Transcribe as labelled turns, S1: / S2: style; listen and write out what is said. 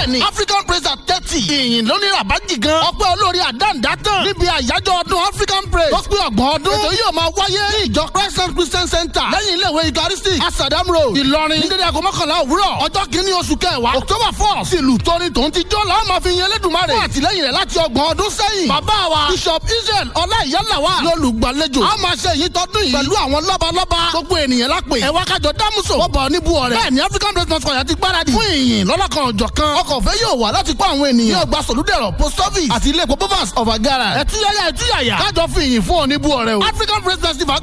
S1: bẹ́ẹ̀ni african praise at thirty ìyìn lónìí rabaji gan ọpẹ́ olórí àdáǹdá tán níbi àyájọ́ ọdún african praise tó pé ọgbọ̀n ọdún ètò yóò máa wáyé ní ìjọ christ christian center lẹ́yìn ilé ìwé eucharistic asadam road ìlọrin ní dédé aago mọ́kànlá òwúrọ̀ ọjọ́ kìíní oṣù kẹwàá october four sílùú tóní tòun ti jó làwọn máa fi yin elédùnmarè fún àtìlẹ́yìn rẹ̀ láti ọgbọ̀n ọdún sẹ́yìn bàbá wa bishop israel ọláìyálàwà lólùgbàlejò a máa ṣe èyí tọdún yìí pẹ̀lú àwọn lọ́balọ́ba gbogbo ènìyàn lápè ẹ̀wá kájọ dámúso wọ́bọ̀ níbu ọ̀rẹ́ bẹ́ẹ̀ ni african breakfast choir ti gbáradì fún ìyìn lọ́lọ́kan ọ̀jọ̀ kan ọkọ̀ òfé yóò wà láti kó àwọn ènìyàn ní ọgbà sòlúdẹ̀rọ̀ post office àti ilé epo bovas of agara ẹ̀túyàyà ẹ̀túyàyà kájọ fi ìyìn fún oníbu ọ̀rẹ́ o african breakfast festival